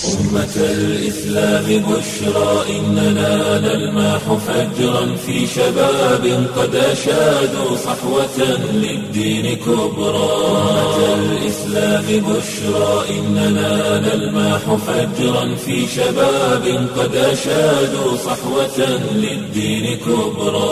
أمة الإسلام بشرى إننا نلمح فجرا في شباب قد أشادوا صحوة للدين كبرى أمة الإسلام بشرى إننا نلمح فجرا في شباب قد أشادوا صحوة للدين كبرى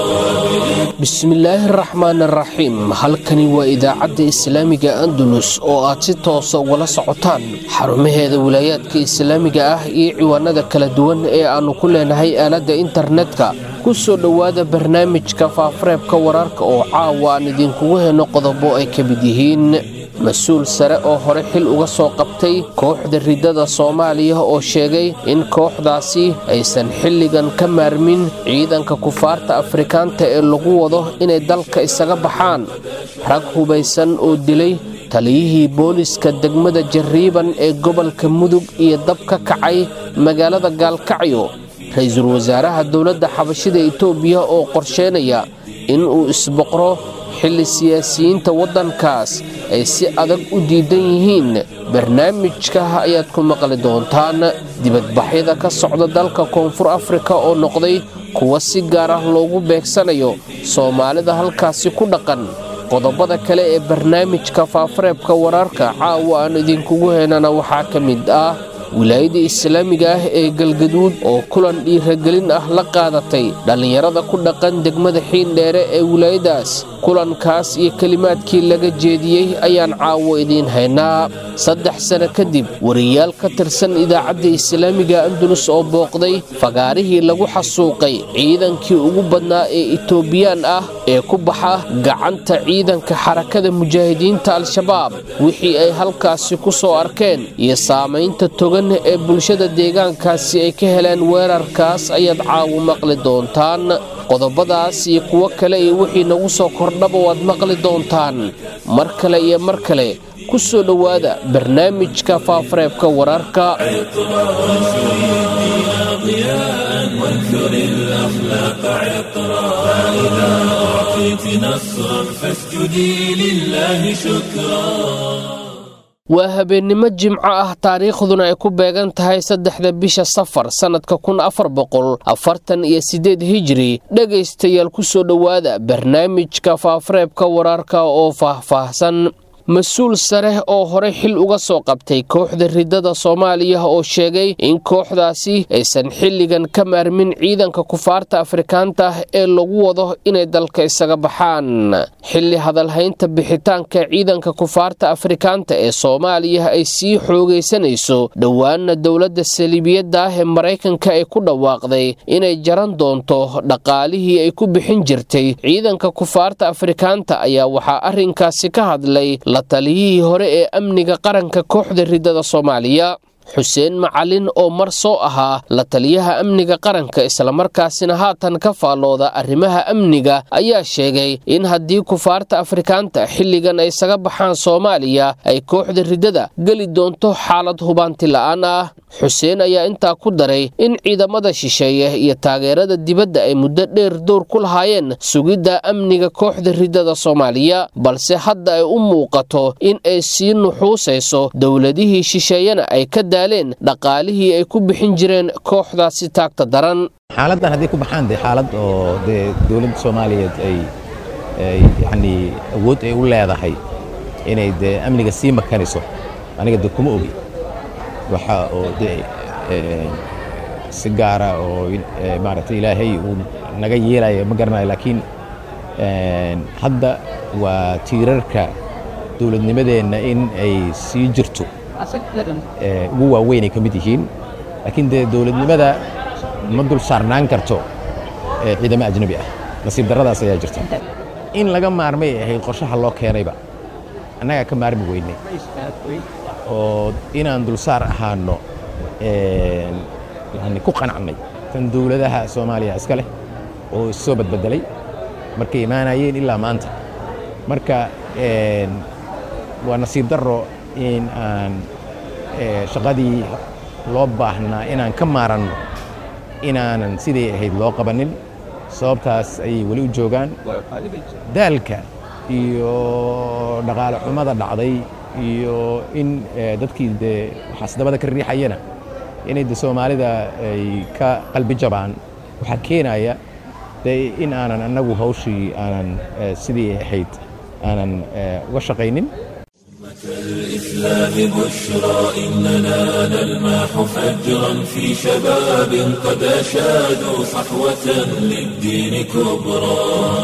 bismillaahi araxmaan araxiim halkani waa idaacadda islaamiga andalus oo aad si toosa ugala socotaan xarumaheeda wilaayaadka islaamiga ah iyo ciwaanada kala duwan ee aannu ku leenahay aaladda internetka ku soo dhowaada barnaamijka faafareebka wararka oo caawa aan idinkugu henno qodobo ay ka mid yihiin mas-uul sare oo hore xil uga soo qabtay kooxda riddada soomaaliya oo sheegay in kooxdaasi aysan xilligan ka maarmin ciidanka kufaarta afrikaanta ee lagu wado inay dalka isaga baxaan rag hubaysan oo dilay taliyihii booliska degmada jarriiban ee gobolka mudug iyo dab ka kacay magaalada gaalkacyo ra-iisul wasaaraha dowladda xabashida itoobiya oo qorsheynaya in uu isboqro xilli siyaasiyiinta waddankaas ay si adag u diidan yihiin barnaamijka ayaad ku maqli doontaan dibadbaxyada ka socda dalka koonfur afrika oo noqday kuwa si gaar ah loogu beegsanayo soomaalida halkaasi ku dhaqan qodobada kale ee barnaamijka faafareebka wararka caawa aan idinkugu heenana waxaa ka mid ah wilaayada islaamiga ah ee galgaduud oo kulan dhiiragelin ah la qaadatay dhallinyarada ku dhaqan degmada xiindheere ee wilaayadaas kulankaas iyo kelimaadkii laga jeediyey ayaan caawo idiin haynaa saddex sano kadib wariyaal ka tirsan idaacadda islaamiga andalus oo booqday fagaarihii lagu xasuuqay ciidankii ugu badnaa ee itoobiyaan ah ee ku baxa gacanta ciidanka xarakada mujaahidiinta al-shabaab wixii ay halkaasi ku soo arkeen iyo saamaynta togan ee bulshada deegaankaasi ay ka heleen weerarkaas ayaad caawo maqli doontaan qodobadaas iyo kuwo kale iyo wixii nagu soo kordhaba waad maqli doontaan mar kale iyo mar kale ku soo dhowaada barnaamijka faafareebka wararka وانثر الأخلاق عطرا فإذا أعطيت نصرا فاسجدي لله شكرا waa habeennimo jimco ah taariikhduna ay ku beegan tahay saddexda bisha safar sannadka kun afar boqol afartan iyo siddeed hijiri dhegaystayaal ku soo dhowaada barnaamijka faafareebka wararka oo faahfaahsan mas-uul sare oo hore xil uga soo qabtay kooxda riddada soomaaliya oo sheegay in kooxdaasi aysan xilligan ka maarmin ciidanka kufaarta afrikaanta ah ee lagu wado inay dalka isaga baxaan xilli hadalhaynta bixitaanka ciidanka kufaarta afrikaanta ee soomaaliya ay sii xoogaysanayso dhowaana dowladda saliibiyadda ah ee maraykanka ay ku dhawaaqday inay jaran doonto dhaqaalihii ay ku bixin jirtay ciidanka kufaarta afrikaanta ayaa waxaa arrinkaasi ka hadlay la taliyihii hore ee amniga qaranka kooxda riddada soomaaliya xuseen macalin oo mar soo ahaa la taliyaha amniga qaranka islamarkaasina haatan ka faallooda arrimaha amniga ayaa sheegay in haddii kufaarta afrikaanta xilligan ay isaga baxaan soomaaliya ay kooxda riddada geli doonto xaalad hubaanti la'aan ah xuseen ayaa intaa ku daray in ciidamada shisheeye iyo taageerada dibadda ay muddo dheer dowr ku lahaayeen sugidda amniga kooxda riddada soomaaliya balse hadda ay u muuqato in ay sii nuxuusayso dowladihii shisheeyena ay ka daaleen dhaqaalihii ay ku bixin jireen kooxdaasi taagta daran xaaladdan hadday ku baxaan dee xaalad oo dee dowladda soomaaliyeed ay yacni awood ay u leedahay inay dee amniga sii makanayso aniga dee kuma ogi waxa oo dee si gaara oo maaragtay ilaahay uu naga yeelaya ma garanayo laakiin hadda waa tiirarka dowladnimadeenna in ay sii jirto ugu waaweynay ka mid yihiin laakiin dee dowladnimada ma dul saarnaan karto ciidamo ajnabi ah nasiib darradaas ayaa jirta in laga maarmay ahayd qorshaha loo keenayba annagaa ka maarmi weynay oo inaan dulsaar ahaano yani ku qanacnay tan dowladaha soomaaliya iska leh oo issoo badbedelay markay imaanayeen ilaa maanta marka waa nasiib darro in aan shaqadii loo baahnaa inaan ka maaranno inaanan siday ahayd loo qabanin sababtaas ayay weli u joogaan daalka iyo dhaqaale xumada dhacday iyo in dadkii dee waxaas dabada ka riixayana inay de soomaalida ay ka qalbi jabaan waxaa keenaya de in aanan annagu hawshii aanan sidii ahayd aanan uga shaqaynin الإسلام بشرى إننا نلمح فجرا في شباب قد أشادوا صحوة للدين كبرى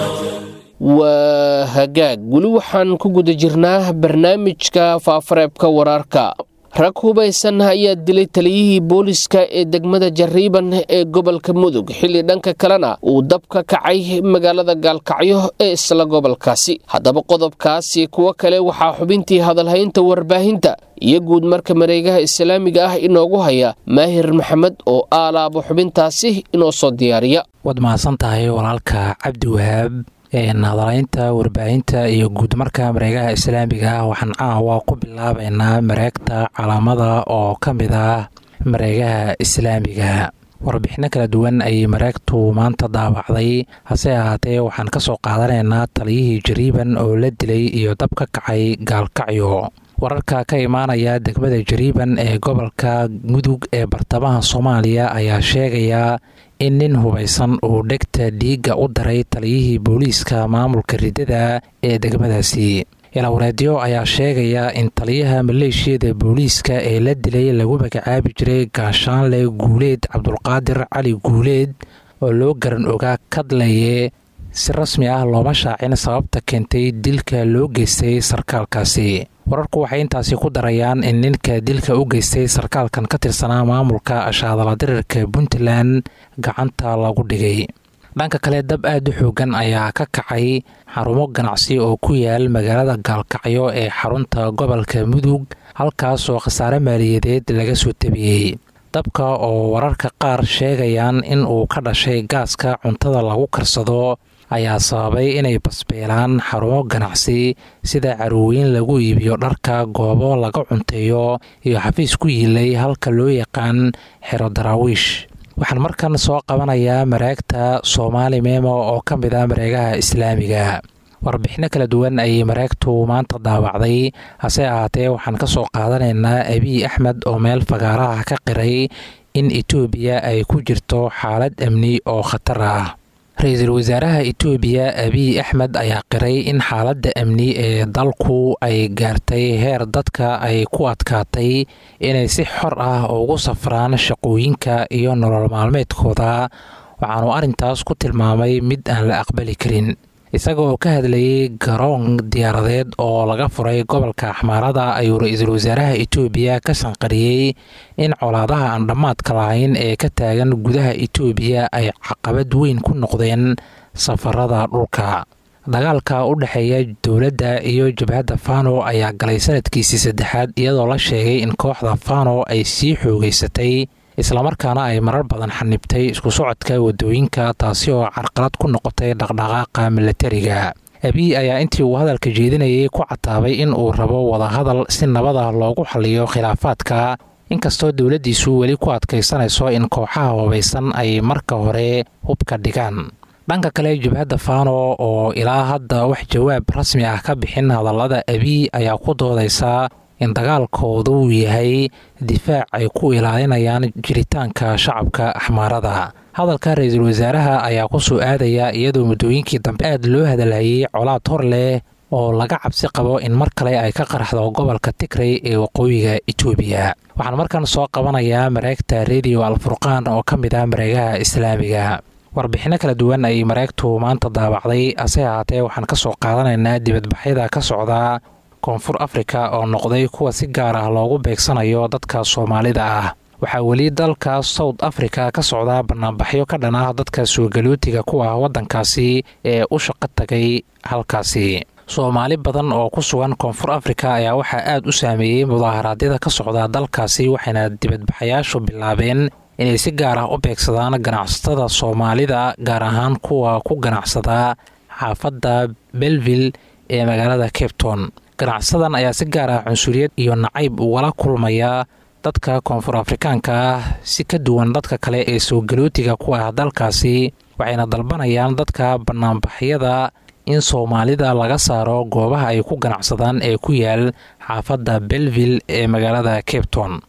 waa hagaag weli waxaan ku guda jirnaa barnaamijka faafareebka wararka rag hubaysan ayaa dilay taliyihii booliska ee degmada jariiban ee gobolka mudug xilli dhanka kalena uu dab ka kacay magaalada gaalkacyo ee isla gobolkaasi haddaba qodobkaasi kuwo kale waxaa xubintii hadalhaynta warbaahinta iyo guud marka mareegaha islaamiga ah inoogu haya maahir maxamed oo aalaabo xubintaasi inoo soo diyaariya waad mahadsan tahay walaalka cabdi wahaab hadalaynta warbaahinta iyo guud marka mareegaha islaamiga ah waxaan caawa ku bilaabaynaa mareegta calaamada oo ka mid ah mareegaha islaamiga warbixino kala duwan ayay mareegtu maanta daabacday hase ahaatee waxaan ka soo qaadanaynaa taliyihii jariiban oo la dilay iyo dab ka kacay gaalkacyo wararka ka imaanaya degmada jariiban ee gobolka mudug ee bartamaha soomaaliya ayaa sheegaya in nin hubaysan uu dhegta dhiigga u daray taliyihii booliiska maamulka riddada ee degmadaasi ilawreedyo ayaa sheegaya in taliyaha maleeshiyada booliiska ee la dilay lagu magacaabi jiray gaashaanle guuleed cabdulqaadir cali guuleed oo loo garan ogaa kadlaye si rasmi ah looma shaacin sababta keentay dilka loo geystay sarkaalkaasi wararku waxay intaasi ku darayaan in ninka dilka u geystay sarkaalkan ka tirsanaa maamulka ashaadaladirirka puntland gacanta lagu dhigay dhanka kale dab aad u xoogan ayaa ka kacay xarumo ganacsi oo ku yaal magaalada gaalkacyo ee xarunta gobolka mudug halkaasoo khasaare maaliyadeed laga soo tabiyey dabka oo wararka qaar sheegayaan in uu ka dhashay gaaska cuntada lagu karsado ayaa sababay inay basbeelaan xarumo ganacsi sida carwooyin lagu iibiyo dharka goobo laga cunteeyo iyo xafiis ku yiilay halka loo yaqaan xero daraawiish waxaan markan soo qabanayaa mareegta soomaali memo oo ka mid ah mareegaha islaamiga warbixino kala duwan ayay mareegtu maanta daawacday hase ahaatee waxaan ka soo qaadanaynaa abiy axmed oo meel fagaaraha ka qiray in etoobiya ay ku jirto xaalad amni oo khatar ah ra-iisul wasaaraha etoobiya abiy axmed ayaa qiray in xaaladda amni ee dalku ay gaartay heer dadka ay ku adkaatay inay si xor ah ugu safraan shaqooyinka iyo nolol maalmeedkooda waxaanu arrintaas ku tilmaamay mid aan la aqbali karin isaga oo ka hadlayay garoon diyaaradeed oo laga furay gobolka axmaarada ayuu ra-iisul wasaaraha etoobiya ka sanqariyey in colaadaha aan dhammaadka lahayn ee ka taagan gudaha etoobiya ay caqabad weyn ku noqdeen safarada dhulka dagaalka u dhexeeya dowladda iyo jabhadda fano ayaa galay sanadkiisii saddexaad iyadoo la sheegay in kooxda fano ay sii xoogeysatay islamarkaana ay marar badan xanibtay isku socodka wadooyinka taasi oo carqalad ku noqotay dhaqdhaqaaqa milatariga abiy ayaa intii uu hadalka jeedinayay ku cataabay in uu rabo wadahadal si nabada loogu xaliyo khilaafaadka inkastoo dowladdiisu weli ku adkaysanayso in kooxaha hubaysan ay marka hore hubka dhigaan dhanka kale jabhadda fano oo ilaa hadda wax jawaab rasmi ah ka bixin hadallada abiy ayaa ku doodaysa in dagaalkoodu uu yahay difaac ay ku ilaalinayaan jiritaanka shacabka axmaarada hadalka ra-iisul wasaaraha ayaa ku soo aadaya iyadoo muddooyinkii dambe aad loo hadalhayay colaad hor leh oo laga cabsi qabo in mar kale ay ka qaraxdo gobolka tigray ee waqooyiga etoobiya waxaan markan soo qabanayaa mareegta rediyo alfurqaan oo ka mid ah mareegaha islaamiga warbixino kala duwan ayay mareegtu maanta daabacday hase ahaatee waxaan ka soo qaadanaynaa dibadbaxyada ka socda koonfur afrika oo noqday kuwa si gaar ah loogu beegsanayo dadka soomaalida ah waxaa weli dalka south africa ka socda banaanbaxyo ka dhan ah dadka suugalootiga ku ah waddankaasi ee u shaqo tagay halkaasi soomaali badan oo ku sugan koonfur afrika ayaa waxaa aad u saameeyey mudaaharaadyada ka socda dalkaasi waxayna dibadbaxayaashu bilaabeen inay si gaar ah u beegsadaan ganacsatada soomaalida gaar ahaan kuwa ku ganacsada xaafadda belville ee magaalada capton ganacsadan ayaa si gaar ah cunsuriyad iyo nacayb ugala kulmaya dadka koonfur afrikaanka ah si ka duwan dadka kale ee soogalootiga ku ah dalkaasi waxayna dalbanayaan dadka banaanbaxyada in soomaalida laga saaro goobaha ay ku ganacsadaan ee ku yaal xaafadda belville ee magaalada capton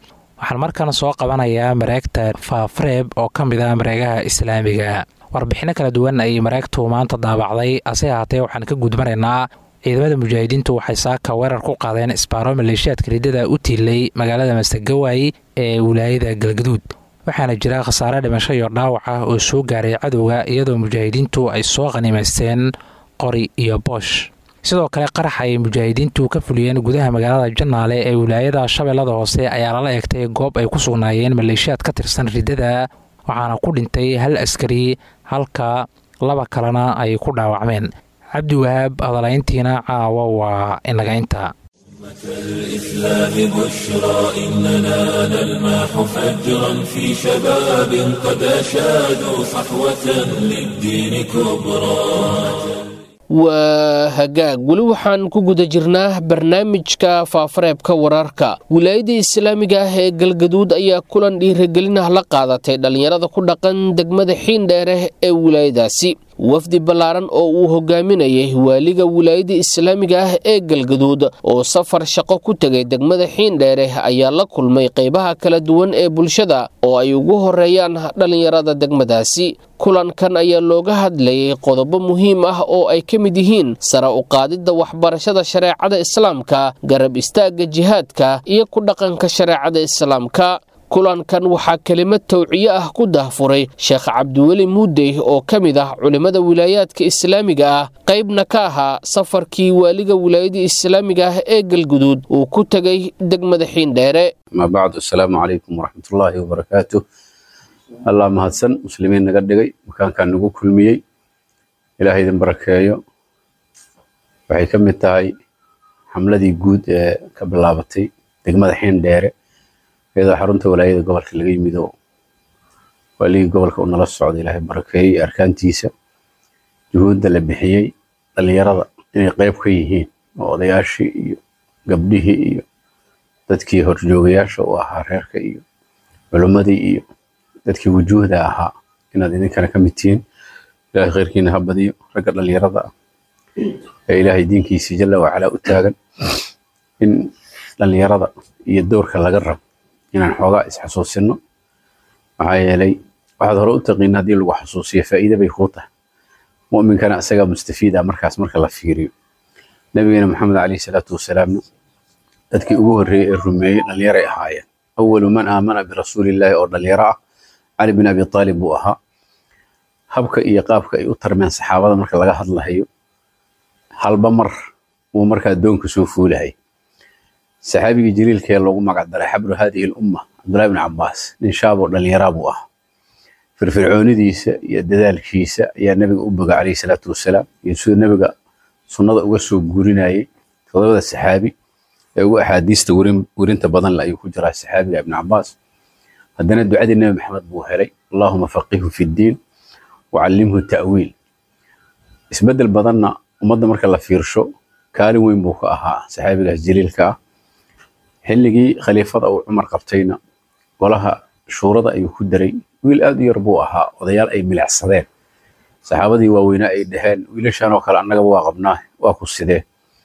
waxaan markan soo qabanayaa mareegta faafreeb oo ka mid ah mareegaha islaamiga warbixino kala duwan ayay mareegtu maanta daabacday ase ahaatee waxaan ka gudbanaynaa ciidamada mujaahidiintu waxay saaka weerar ku qaadeen isbaaro maleeshiyaadka riddada u tiilay magaalada masagawaay ee wilaayada galgaduud waxaana jira khasaare dhimasho iyo dhaawac ah oo soo gaaray cadowga iyadoo mujaahidiintu ay soo qhanimaysteen qori iyo boosh sidoo kale qarax ay mujaahidiintu ka fuliyeen gudaha magaalada janaale ee wilaayada shabeellada hoose ayaa lala eegtay goob ay ku sugnaayeen maleeshiyaad ka tirsan riddada waxaana ku dhintay hal askari halka laba kalena ay ku dhaawacmeen cabdiwahaab hadalayntiina caawa waa inagaynta الإسلام بشرى إننا نلمح فجرا في شباب قد أشادوا صحوة للدين كبرى waa hagaag weli waxaan ku guda jirnaa barnaamijka faafareebka wararka wilaayada islaamiga ah ee galgaduud ayaa kulan dhiiragelinah la qaadatay dhallinyarada ku dhaqan degmada xiindheere ee wilaayadaasi wafdi ballaaran oo uu hogaaminayay waaliga wilaayada islaamiga ah ee galgaduud oo safar shaqo ku tegay degmada xiindheere ayaa la kulmay qaybaha kala duwan ee bulshada oo ay ugu horeeyaan dhallinyarada degmadaasi kulankan ayaa looga hadlayay qodobo muhiim ah oo ay ka mid yihiin sare u qaadidda waxbarashada shareecada islaamka garab istaagga jihaadka iyo ku dhaqanka shareecada islaamka kulankan waxaa kelimad tawciye ah ku dahfuray sheekh cabdiweli muudey oo ka mid ah culimmada wilaayaadka islaamiga ah qaybna ka ahaa safarkii waaliga wilaayada islaamiga ah ee galguduud uu ku tegay degmada xiindheere amaa bacdu assalaamu calaykum waraxmatullaahi wabarakaatu allah mahadsan muslimiin naga dhigay makaankan nagu kulmiyey ilaah idin barakeeyo waxay ka mid tahay xamladii guud ee ka bilaabatay degmada xiindheere iyadoo xarunta walaayada gobolka laga yimid oo waaligii gobolka uu nala socda ilaahay barakeeyey arkaantiisa juhuudda la bixiyey dhallinyarada inay qayb ka yihiin oo odayaashii iyo gabdhihii iyo dadkii horjoogayaasha u ahaa reerka iyo culimmadii iyo dadkii wujuuhda ahaa inaad idinkana ka mid tihiin ilaahay khayrkiina ha badiyo ragga dhallinyarada ah ee ilaahay diinkiisii jalla wacalaa u taagan in dhallinyarada iyo doorka laga rabo inaan xoogaa isxasuusino maxaa yeelay waxaad hore u taqiin haddii lagu xasuusiyo faa'iide bay kuu tahay mu'minkana isagaa mustafiid ah markaas marka la fiiriyo nabigeena maxamed calayhi salaatu wasalaamna dadkii ugu horreeyey ee rumeeyey dhallinyaray ahaayeen awalu man aamana birasuulillaahi oo dhalinyaro ah cali bin abi taalib buu ahaa habka iyo qaabka ay u tarmeen saxaabada marka laga hadlahayo halba mar uu markaa addoonka soo fuulahay saxaabigii jaliilkee loogu magac daray xabru haadihi lumma cabdullahi bin cabbaas nin shaaboo dhallinyaraa buu ahaa firfircoonidiisa iyo dadaalkiisa ayaa nabiga u boga calayhi salaatu wasalaam iyo siduu nabiga sunnada uga soo guurinayay todobada saxaabi ee ugu axaadiista werinta badan ayuu ku jiraa saxaabiga ibn cabbaas haddana ducadii nebi maxamed buu helay allahuma faqihu fi ddiin wacallimhu ta'wiil isbeddel badanna ummadda marka la fiirsho kaalin weyn buu ka ahaa saxaabigaas jaliilka ah xilligii khaliifada uu cumar qabtayna golaha shuurada ayuu ku daray wiil aad u yar buu ahaa odayaal ay milicsadeen saxaabadii waaweynaa ay dhaheen wiilashan oo kale annagaba waa qabnaa waa ku sidee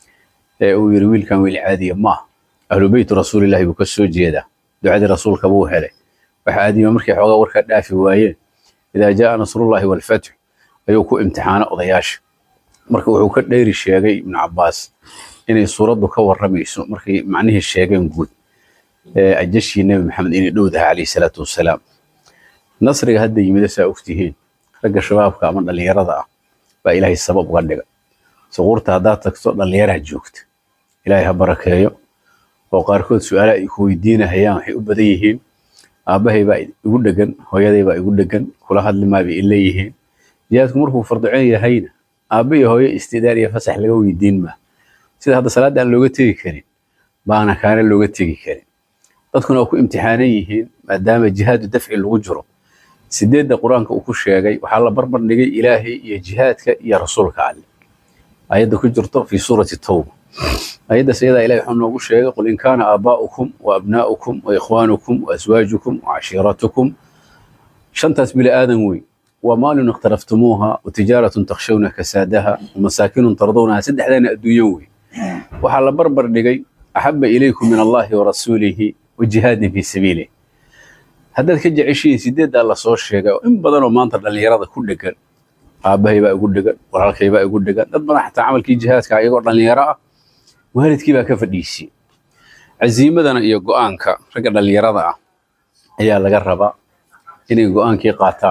ee uu yiri wiilkan wiil caadiya maaha ahlu beytu rasuulillahi buu ka soo jeedaa ducadii rasuulka buu helay waxa aadima markay xoogaa warka dhaafi waayeen idaa jaa nasrullahi walfatx ayuu ku imtixaana odayaasha marka wuxuu ka dheeri sheegay ibnu cabbaas inay suuraddu ka warramayso markay macnihii sheegeen guud ee ajashii nebi maxamed inay dhowdaha calayhi salaatu wasalaam nasriga hadda yimida saa ogtihiin ragga shabaabka ama dhallinyarada ah baa ilaahay sabab uga dhiga suquurta haddaad tagto dhallinyaraha joogta ilaahay ha barakeeyo oo qaarkood su-aalaha ay ku weydiinahayaan waxay u badan yihiin aabbahay baa igu dhegan hooyaday baa igu dhegan kula hadli maabay i leeyihiin jihaadku markuu fardicon yahayna aabba iyo hooyo istidaar iyo fasax laga weydiin maa sida hadda salaadda aan looga tegi karin baana kaana looga tegi karin dadkuna waa ku imtixaanan yihiin maadaama jihaadu dafci lagu jiro sideedda qur-aanka uu ku sheegay waxaa la barbar dhigay ilaahay iyo jihaadka iyo rasuulka alle ayadda ku jirto fi suurati tawba ayaddaas iyadaa ilahay wuxuu noogu sheegay qul in kaana aabaa'ukum wa abnaa'ukum wa ikhwaanukum wa aswaajukum wa cashiiratukum shantaas bili aadan weyn waa maalin ikhtaraftumuuha wa tijaaratun takshawna kasaadaha wa masaakinun tardawnaha saddexdaana adduunyo weyn waxaa la barbar dhigay axaba ilaykum min allahi wa rasuulihi wa jihaadin fii sabiilih haddaad ka jeceshihiin sideeddaa lasoo sheegay oo in badanoo maanta dhallinyarada ku dhegan aabbahay baa igu dhegan walaalkay baa igu dhegan dad badan xataa camalkii jihaadka iyagoo dhallinyaro ah waalidkii baa ka fadhiisiyey casiimadana iyo go'aanka ragga dhallinyarada ah ayaa laga rabaa inay go'aankii qaataan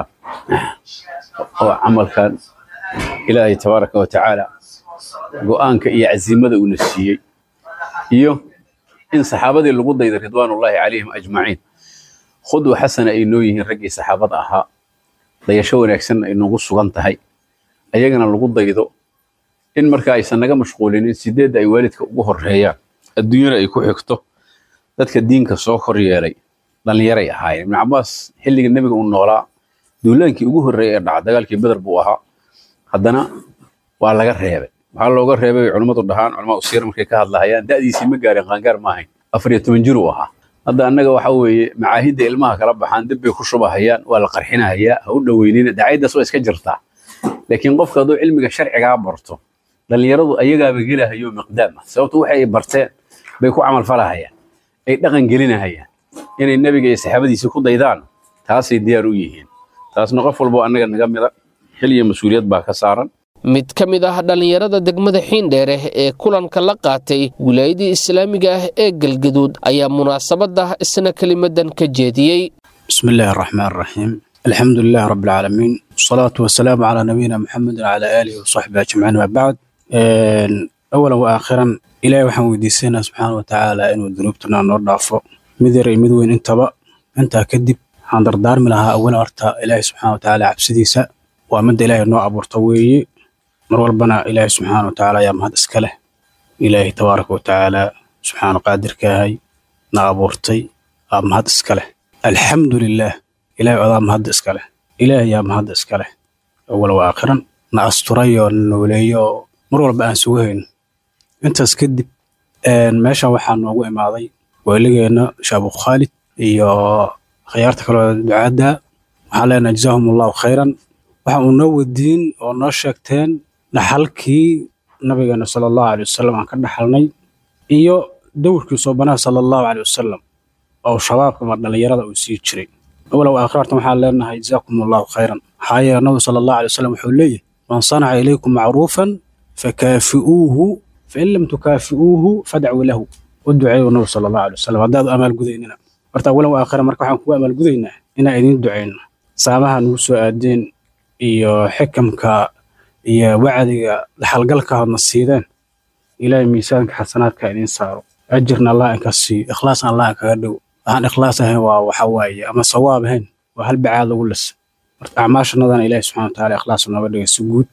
oo camalkan ilaahay tabaaraka wa tacaala go'aanka iyo casiimada uuna siiyey iyo in saxaabadii lagu dayday ridwaanullaahi calayhim ajmaciin khudwa xasana ay noo yihiin raggii saxaabada ahaa dayasho wanaagsan ay noogu sugan tahay ayagana lagu daydo in marka aysan naga mashquulinin sideedda ay waalidka ugu horeeyaan adduunyana ay ku xigto dadka diinka soo kor yeelay dhallinyaray ahaayeen ibnu cabaas xilliga nebiga uu noolaa duulaankii ugu horreeyay ee dhaca dagaalkii beder buu ahaa haddana waa laga reebay waxaa looga reebay bay culimmadu dhahaan culamada usiir markay ka hadlahayaan da'diisii ma gaarin qaangaar ma ahayn afar iyo toban jir uu ahaa hadda annaga waxa weeye macaahidda ilmaha kala baxaan dib bay ku shubahayaan waa la qarxinahayaa ha u dhoweynina dacayddaas waa iska jirtaa laakiin qofka hadduu cilmiga sharcigaa barto dhallinyaradu ayagaaba gelahayo miqdaam ah sababto waxay barteen bay ku camalfalahayaan ay dhaqan gelinahayaan inay nebiga iyo saxaabadiisii ku daydaan taasay diyaar u yihiin taasna qof walbo annaga naga mida xil iyo mas-uuliyad baa ka saaran mid ka mid ah dhallinyarada degmada xiindheere ee kulanka la qaatay wilaayadii islaamiga ah ee galgaduud ayaa munaasabadda isna kelimadan ka jeediyey بسم الله الرحمن الرحيم الحمد لله رب العالمين والصلاة والسلام على نبينا محمد وعلى آله وصحبه أجمعين وبعد إن أولا وآخرا إلهي وحن ويديسينا سبحانه وتعالى إنه ذنوبتنا نور ضعفه مدري مدوين انتبا انت كدب عن دردار لها أولا أرتا إلهي سبحانه وتعالى عبسديسا ومد إلهي نوع أبو طوي مر والبنا إلهي سبحانه وتعالى يا مهد إسكاله إلهي تبارك وتعالى سبحانه قادر كاهي نابورتي مهد إسكاله الحمد لله إلهي عظام مهد إسكاله إلهي يا مهد إسكاله أولا وآخرا نأستري ونولي مر والبنا سوهين انت اسكدب meeshan waxaa noogu imaaday waaligeena shaabu khaalid iyo khiyaarta kaloo ducaadda waxaan leenahay jazaahum allahu khayran waxa uu noo wadiin oo noo sheegteen dhaxalkii nabigeena sala allahu aley wasalam aan ka dhaxalnay iyo dowrkii soobanaha sala allahu aley wasalam oo shabaabka ama dhallinyarada uu sii jiray awalow aakhirartan waxaan leenahay jazaakum allahu khayran maxaa yeele nabigu sala allahu aley wasalam wuxuu leeyahay man sanaca ilaykum macruufan fakaafi'uuhu fain lam tukaafi'uuhu fadcuu lahu u duceeyu nabi sala allahu alay wasalam haddaad amaalgudaynina horta walow aakhira marka waxaan kugu amaalgudaynaa inaan idiin ducayno saamaha nugu soo aadeen iyo xikamka iyo wacdiga dhaxalgalka hadna siideen ilaahay miisaanka xasanaadka idiin saaro ajirna allah inka siiyo ikhlaasna allah inkaga dhow waxaan ikhlaas ahayn waa waxa waaye ama sawaab ahayn waa hal bacaad lagu lisa marka acmaashanadana ilaahi subxana wataala ikhlaas nooga dhigay si guud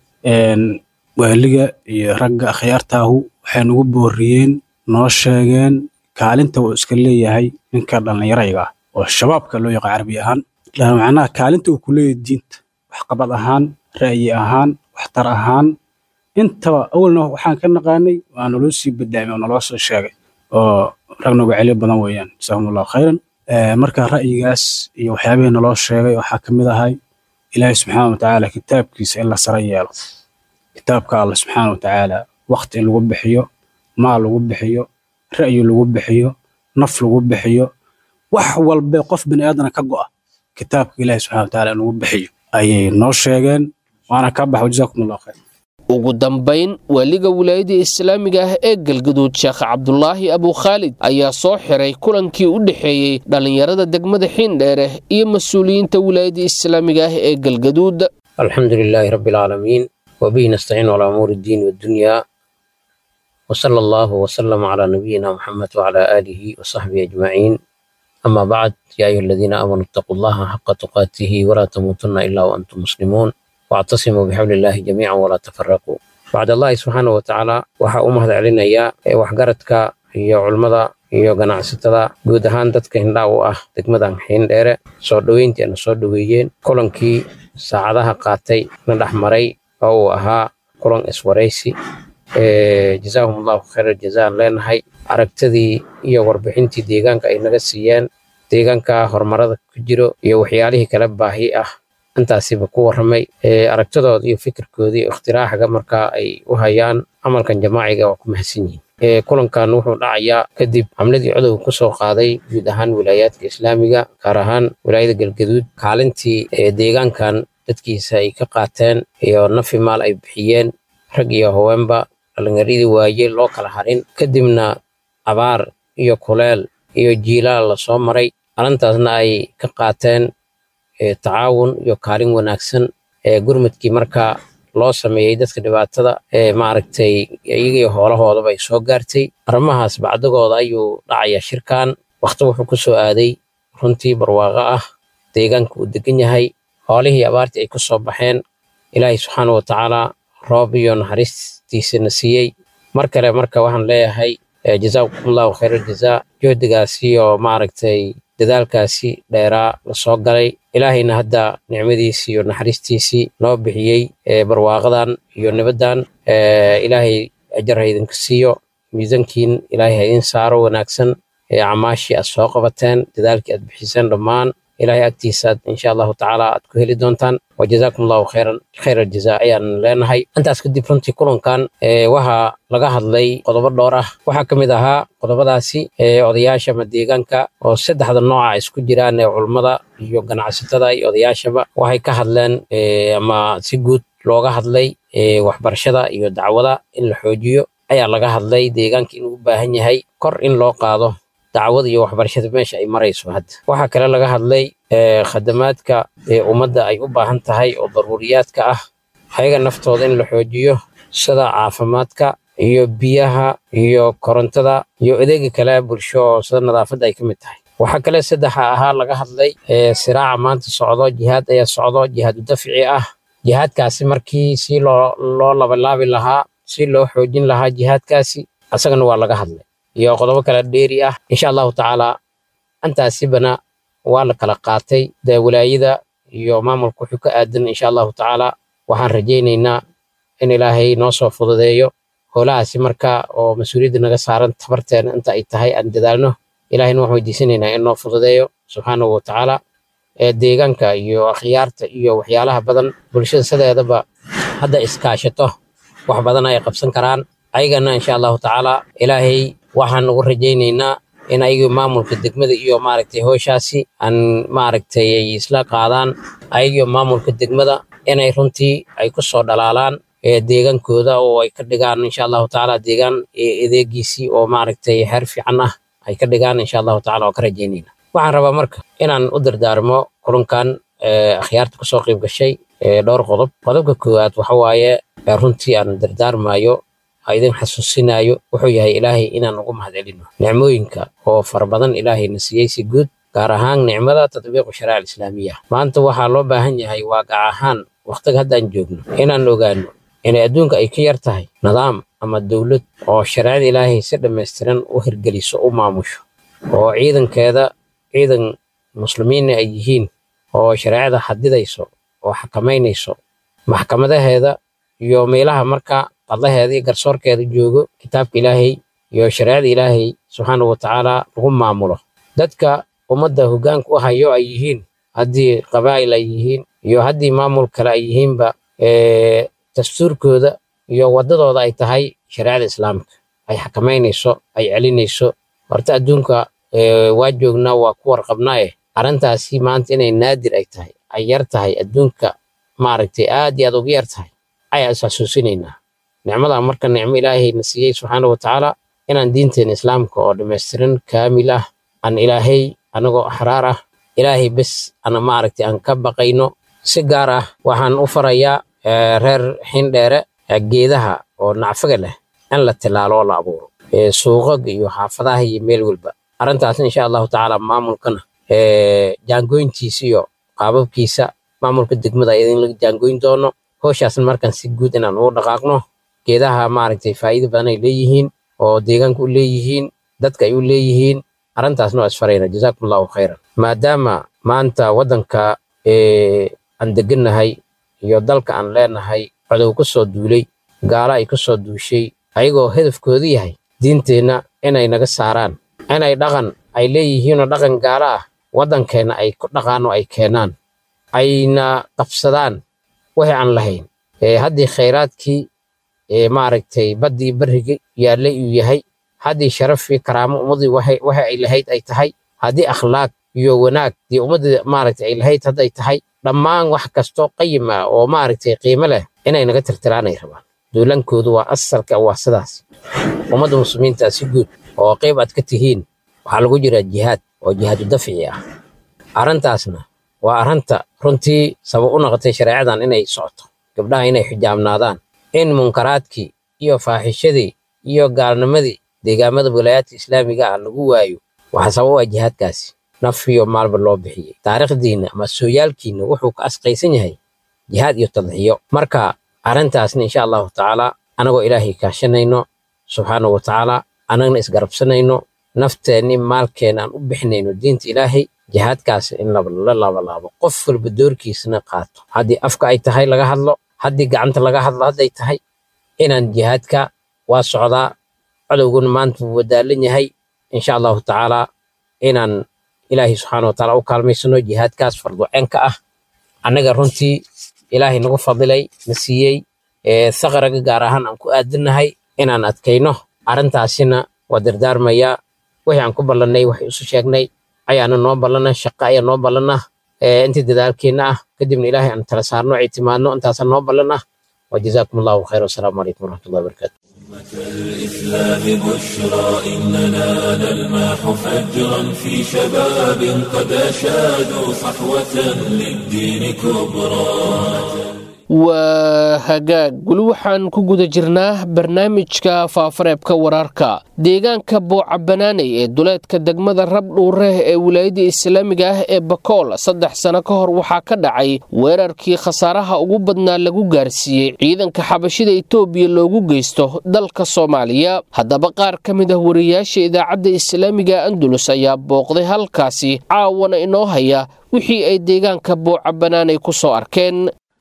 waaliga iyo ragga akhyaartaahu waxay nagu booriyeen noo sheegeen kaalinta uu iska leeyahay ninka dhallinyarayga ah oo shabaabka loo yaqaan carabi ahaan macnaha kaalinta uu ku leeyahay diinta waxqabad ahaan ra'yi ahaan waxtar ahaan intaba awalna waxaan ka naqaanay waa naloo sii badaamay oo naloo soo sheegay oo rag nooga celyo badan weeyaan jasaahum allahu khayran marka ra'yigaas iyo waxyaabihii naloo sheegay waxaa ka mid ahay ilaahay subxaana watacaala kitaabkiisa in la sara yeelo kitaabka alla subxaana watacaala waqti in lagu bixiyo maal lagu bixiyo ra'yi lagu bixiyo naf lagu bixiyo wax walbe qof bini aadana ka go'a kitaabka ilaahi subxana wataala in lagu bixiyo ayay noo sheegeen waana ka baxo jazaakum allahu khayr ugu dambayn waaliga wilaayadda islaamiga ah ee galgaduud sheekh cabdulaahi abukhaalid ayaa soo xiray kulankii u dhexeeyey dhallinyarada degmada xiindheere iyo mas-uuliyiinta wilaayadda islaamiga ah ee galgaduud alxamdu lilaahi rabbi alcaalamiin وبه نستعين على أمور الدين والدنيا وصلى الله وسلم على نبينا محمد وعلى آله وصحبه أجمعين أما بعد يا أيها الذين آمنوا اتقوا الله حق تقاته ولا تموتن إلا وأنتم مسلمون واعتصموا بحبل الله جميعا ولا تفرقوا بعد الله سبحانه وتعالى waxaa u mahad celinaya waxgaradka iyo culmada iyo ganacsatada guud ahaan dadka hindhaa u ah degmadan xiindheere soo dhoweyntii ana soo dhoweeyeen kulankii saacadaha qaatay na dhex maray oo uu ahaa kulan iswaraysi jazaahum allahu khayra jazaan leenahay aragtidii iyo warbixintii deegaanka ay naga siiyeen deegaanka horumarada ku jiro iyo waxyaalihii kala baahi ah intaasiba ku warramay aragtidooda iyo fikirkoodii iyo ikhtiraaxga markaa ay u hayaan camalkan jamaaciga waa ku mahadsan yihiin kulankan wuxuu dhacayaa kadib xamladii codowga ku soo qaaday guud ahaan wilaayaadka islaamiga gaar ahaan wilaayada galgaduud kaalintii deegaankan dadkiisa ay ka qaateen iyo nafi maal ay bixiyeen rag iyo haweenba dhalinyaradii waaye loo kala harin kadibna abaar iyo kuleel iyo jiilaal lasoo maray arrintaasna ay ka qaateen tacaawun iyo kaalin wanaagsan ee gurmudkii marka loo sameeyey dadka dhibaatada ee maaragtay iyagii hoolahoodaba ay soo gaartay arrimahaas bacdigooda ayuu dhacayaa shirkan wakhti wuxuu ku soo aaday runtii barwaaqo ah deegaanka uu degan yahay hoolihii abaartii ay ku soo baxeen ilaahay subxaana wa tacaala roob iyo naxariistiisana siiyey mar kale marka waxaan leeyahay jazaakumullahu khayra aljazaa juhdigaasi oo maaragtay dadaalkaasi dheeraa lasoo galay ilaahayna hadda nicmadiisii iyo naxariistiisii noo bixiyey barwaaqadan iyo nibaddan ilaahay ajar ha idinka siiyo miisankiin ilaahay ha idin saaro wanaagsan camaashii aad soo qabateen dadaalkii aad bixiseen dhammaan ilaahay agtiisaad insha allahu tacaala aad ku heli doontaan wa jazaakum allahu khayran khayr aljazaa ayaan leenahay intaas kadib runtii kulankan waxaa laga hadlay qodobo dhowr ah waxaa ka mid ahaa qodobadaasi odayaasha ama deegaanka oo saddexda nooca isku jiraan ee culummada iyo ganacsatada iyo odayaashaba waxay ka hadleen ama si guud looga hadlay waxbarashada iyo dacwada in la xoojiyo ayaa laga hadlay deegaanka inuu u baahan yahay kor in loo qaado dacwada iyo waxbarashada meesha ay marayso hadda waxaa kale laga hadlay khadamaadka ummadda ay u baahan tahay oo daruuriyaadka ah ayaga naftooda in la xoojiyo sida caafimaadka iyo biyaha iyo korontada iyo adeega kale bulsho oo sida nadaafadda ay ka mid tahay waxaa kale saddexa ahaa laga hadlay siraaca maanta socdo jihaad ayaa socdo jihaadu dafci ah jihaadkaasi markii si loo loo labalaabi lahaa si loo xoojin lahaa jihaadkaasi asagana waa laga hadlay iyo qodobo kale dheeri ah insha allahu tacaala intaasibana waa la kala qaatay dee walaayada iyo maamulka wuxuu ka aadan insha allahu tacaala waxaan rajaynaynaa in ilaahay noo soo fududeeyo howlahaasi marka oo mas-uuliyadda naga saaran tabarteena inta ay tahay aan dadaalno ilahayna waxaan weydiisanaynaa in noo fududeeyo subxaanahu wa tacaala ee deegaanka iyo akhyaarta iyo waxyaalaha badan bulshada sideedaba hadda iskaashato wax badan ay qabsan karaan ayagana insha allahu tacaala ilaahay waxaan ugu rajaynaynaa in ayagii maamulka degmada iyo maaragtay howshaasi aan maaragtay ay isla qaadaan ayagii maamulka degmada inay runtii ay ku soo dhalaalaan deegaankooda oo ay ka dhigaan insha allahu tacaala deegaan adeegiisii oo maaragtay heer fiican ah ay ka dhigaan insha allahu tacaala oo ka rajaynayna waxaan rabaa marka inaan u dardaarmo kulankan akhyaarta kusoo qayb gashay dhowr qodob qodobka koowaad waxa waaye runtii aan dardaarmayo idin xasuusinayo wuxuu yahay ilaahay inaan ugu mahadcelino nicmooyinka oo fara badan ilaahayna siiyey si guud gaar ahaan nicmada tatbiiqu shariica alislaamiya maanta waxaa loo baahan yahay waaqac ahaan wakhtiga haddaan joogno inaan ogaano inay adduunka ay ka yar tahay nidaam ama dowlad oo shareecada ilaahay si dhammaystiran u hirgeliso u maamusho oo ciidankeeda ciidan muslimiinna ay yihiin oo shareecada xadidayso oo xakamaynayso maxkamadaheeda iyo meelaha marka qadlaheeda iyo garsoorkeeda joogo kitaabka ilaahay iyo shareecada ilaahay subxaanahu wa tacaala lagu maamulo dadka ummadda hoggaanka u hayo ay yihiin haddii qabaa'il ay yihiin iyo haddii maamul kale ay yihiinba dastuurkooda iyo waddadooda ay tahay shareecada islaamka ay xakamaynayso ay celinayso horta adduunka waa joognaa waa ku warqabnaaye arrintaasi maanta inay naadir ay tahay ay yar tahay adduunka maaragtay aad iyo aad uga yar tahay ayaa is xasuusinaynaa nicmada marka nicmo ilaahayna siiyey subxaana wa tacaala inaan diinteena islaamka oo dhammaystiran kaamil ah aan ilaahay anagoo axraar ah ilaahay bes ana maaragtay aan ka baqayno si gaar ah waxaan u farayaa reer xindheere geedaha oo nacfaga leh in la tilaalo oo la abuuro suuqaga iyo xaafadaha iyo meel walba arrintaas insha allahu tacaala maamulkana jaangoyntiisa iyo qaababkiisa maamulka degmada idin laga jaangoyn doono howshaasna markaan si guud inaan ugu dhaqaaqno geedaha maaragtay faa'iido badan ay leeyihiin oo deegaanka u leeyihiin dadka ay u leeyihiin arrintaasna waa isfarayna jazaakum allahu khayran maadaama maanta waddanka aan degannahay iyo dalka aan leenahay codow ku soo duulay gaalo ay ku soo duushay ayagoo hedafkoodu yahay diinteenna inay naga saaraan inay dhaqan ay leeyihiinoo dhaqan gaalo ah waddankeenna ay ku dhaqaan oo ay keenaan ayna qabsadaan wixii aan lahayn haddii khayraadkii ee maaragtay baddii barrigii yaallay uu yahay haddii sharaf iyo karaamo ummaddii waxay waxa ay lahayd ay tahay haddii akhlaaq iyo wanaag dii ummaddii maaragtay ay lahayd hadday tahay dhammaan wax kastoo qayim ah oo maaragtay qiimo leh inay naga tirtiraanay rabaan duulankoodu waa asalka waa sidaas ummadda muslimiinta si guud oo qayb aad ka tihiin waxaa lagu jiraa jihaad oo jihaadu dafci ah arrintaasna waa arrinta runtii sabab u noqotay shareecadan inay socoto gabdhaha inay xijaabnaadaan in munkaraadkii iyo faaxishadii iyo gaalnimadii deegaamada wilaayaadka islaamiga ah lagu waayo waxaa sabab u ah jihaadkaasi naf iyo maalba loo bixiyey taariikhdiinna ama sooyaalkiinna wuxuu ka asqaysan yahay jihaad iyo tadxiyo marka arrintaasna insha allahu tacaala anagoo ilaahay kaashanayno subxaanahu wa tacaala annagna isgarabsanayno nafteenni maalkeena aan u bixinayno diinta ilaahay jihaadkaas in la labalaabo qof walba doorkiisana qaato haddii afka ay tahay laga hadlo haddii gacanta laga hadlo hadday tahay inaan jihaadka waa socdaa cadowguna maanta wuu wadaalan yahay insha allahu tacaalaa inaan ilaahay subxaana wa taala u kaalmaysano jihaadkaas farduceenka ah annaga runtii ilaahay nagu fadilay na siiyey saqaraga gaar ahaan aan ku aadanahay inaan adkayno arrintaasina waa dardaarmayaa wixii aan ku ballannay waxay isu sheegnay ayaana noo ballana shaqo ayaa noo ballana intii dadaalkeenna ah kadibna ilaahay aan tala saarno ictimaadno intaasaa noo ballana وجزاكم الله خير والسلام عليكم ورحمة الله وبركاته الإسلام بشرى إننا نلمح فجرا في شباب قد أشادوا صحوة للدين كبرى waa hagaag weli waxaan ku guda jirnaa barnaamijka faafareebka wararka deegaanka booca banaaney ee duleedka degmada rabdhuure ee wilaayada islaamiga ah ee bakool saddex sano ka hor waxaa ka dhacay weerarkii khasaaraha ugu badnaa lagu gaarsiiyey ciidanka xabashida itoobiya loogu geysto dalka soomaaliya haddaba qaar ka mid ah wariyaasha idaacadda islaamiga andulus ayaa booqday halkaasi caawana inoo haya wixii ay deegaanka booca banaaney ku soo arkeen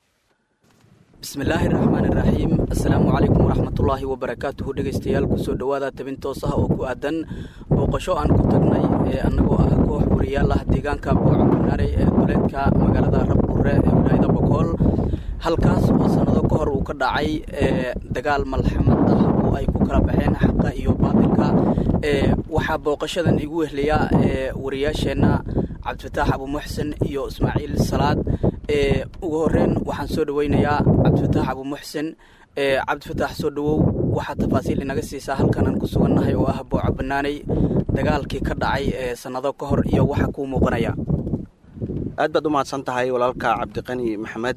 bismillaahi raxmaan iraxiim assalaamu calaykum waraxmatullaahi wabarakaatuhu dhegaystayaal kusoo dhowaada tabin toos ah oo ku aadan booqasho aan ku tagnay ee annagoo ah koox wariyaal ah deegaanka booca banaaney ee duleedka magaalada rabdhuure ee wilaayada bokool halkaas oo sannado ka hor uu ka dhacay dagaal malxamad ah oo ay ku kala baxeen xaqa iyo baadilka waxaa booqashadan igu wehliya wariyaasheenna cabdifataax abuumuxsen iyo ismaaciil salaad ugu horeyn waxaan soo dhaweynayaa cabdifataax abuumuxsen cabdifataax soo dhawow waxaa tafaasiil inaga siisaa halkan aan ku sugannahay oo ah booca banaaney dagaalkii ka dhacay sannado ka hor iyo waxa kuu muuqanaya aad baad u mahadsan tahay walaalka cabdiqani maxamed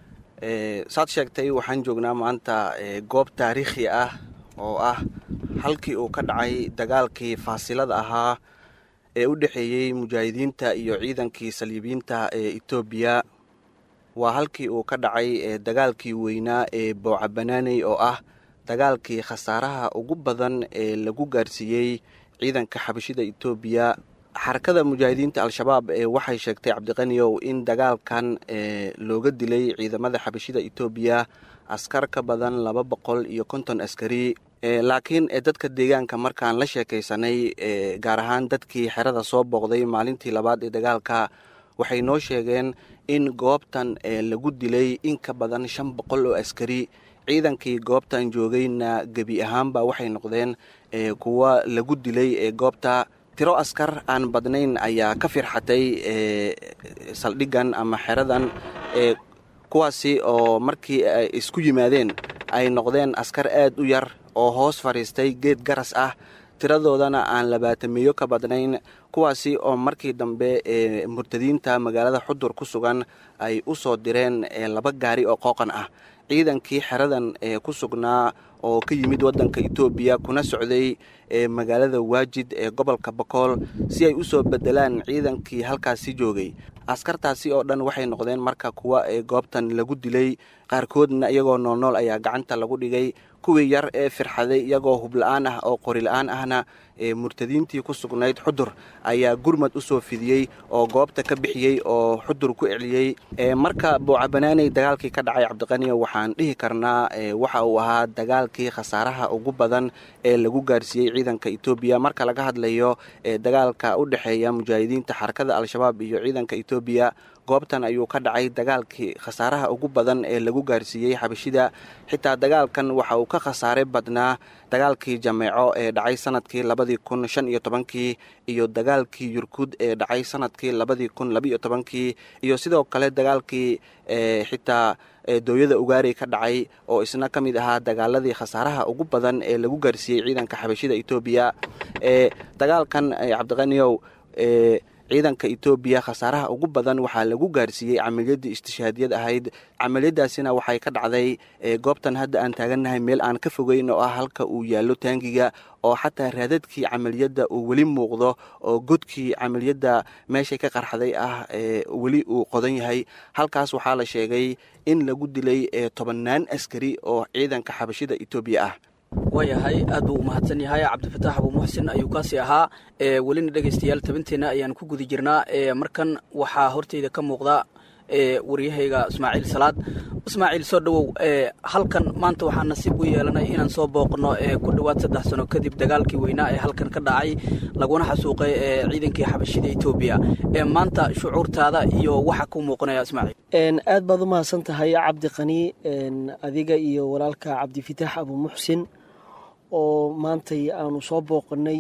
saad sheegtay waxaan joognaa maanta goob taariikhi ah oo ah halkii uu ka dhacay dagaalkii faasilada ahaa ee u dhexeeyey mujaahidiinta iyo ciidankii saliibiyiinta ee etoobiya waa halkii uu ka dhacay dagaalkii weynaa ee booca banaaney oo ah dagaalkii khasaaraha ugu badan ee lagu gaarsiiyey ciidanka xabashida etoobiya xarakada mujaahidiinta al-shabaab waxay sheegtay cabdiqaniyow in dagaalkan looga dilay ciidamada xabashida etoobiya askar ka badan laba boqol iyo konton askari laakiin dadka deegaanka markaan la sheekaysanay gaar ahaan dadkii xerada soo booqday maalintii labaad ee dagaalka waxay noo sheegeen in goobtan lagu dilay in ka badan shan boqol oo askari ciidankii goobtan joogayna gebi ahaanba waxay noqdeen kuwa lagu dilay ee goobta tiro askar aan badnayn ayaa ka firxatay saldhigan ama xeradan kuwaasi oo markii ay isku yimaadeen ay noqdeen askar aad u yar oo hoos fadhiistay geed garas ah tiradoodana aan labaatamiyo ka badnayn kuwaasi oo markii dambe murtadiinta magaalada xudur ku sugan ay u soo direen laba gaari oo qooqan ah ciidankii xeradan ee ku sugnaa oo ka yimid waddanka etoobiya kuna socday magaalada waajid ee gobolka bakool si ay u soo bedelaan ciidankii halkaasi joogay askartaasi oo dhan waxay noqdeen marka kuwa ee goobtan lagu dilay qaarkoodna iyagoo noolnool ayaa gacanta lagu dhigay kuwii yar ee firxaday iyagoo hubla-aan ah oo qori-la-aan ahna ee murtadiintii ku sugnayd xudur ayaa gurmad u soo fidiyey oo goobta ka bixiyey oo xudur ku celiyey marka booca-banaaney dagaalkii ka dhacay cabdiqaniyo waxaan dhihi karnaa waxa uu ahaa dagaalkii khasaaraha ugu badan ee lagu gaarsiiyey ciidanka etoobiya marka laga hadlayo dagaalka u dhexeeya mujaahidiinta xarakada al-shabaab iyo ciidanka etoobiya goobtan ayuu ka dhacay dagaalkii khasaaraha ugu badan ee lagu gaarsiiyey xabashida xitaa dagaalkan waxa uu ka khasaare badnaa dagaalkii jameeco ee dhacay sanadkii labadii kun shan iyo tobankii iyo dagaalkii yurkud ee dhacay sanadkii labadii kun labiiyo tobankii iyo sidoo kale dagaalkii xitaa dooyada ugaari ka dhacay oo isna ka mid ahaa dagaaladii khasaaraha ugu badan ee lagu gaarsiiyey ciidanka xabashida etoobiya ee dagaalkan cabdiqaniyow ee ciidanka etoobiya khasaaraha ugu badan waxaa lagu gaarsiiyey camaliyadii istishhaadiyad ahayd camaliyadaasina waxay ka dhacday goobtan hadda aan taagannahay meel aan ka fogeyn oo ah halka uu yaallo taangiga oo xataa raadadkii camaliyadda uu weli muuqdo oo godkii camaliyadda meeshay ka qarxaday ah weli uu qodan yahay halkaas waxaa la sheegay in lagu dilay tobannaan askari oo ciidanka xabashida etoobiya ah waayahay aad buu umahadsan yahay cabdifataax abuu muxsin ayuu kaasi ahaa welina dhegaystayaal tabinteenna ayaan ku guda jirnaa markan waxaa horteyda ka muuqda waryahayga ismaaciil salaad ismaaciil soo dhowow halkan maanta waxaa nasiib u yeelanay inaan soo booqno ku dhowaad saddex sano kadib dagaalkii weynaa ee halkan ka dhacay laguna xasuuqay ciidankii xabashida etoobiya maanta shucuurtaada iyo waxa ku muuqanaya ismaaciil aad baad u mahadsan tahay cabdi qani adiga iyo walaalka cabdifitaax abuu muxsin oo maantay aanu soo booqanay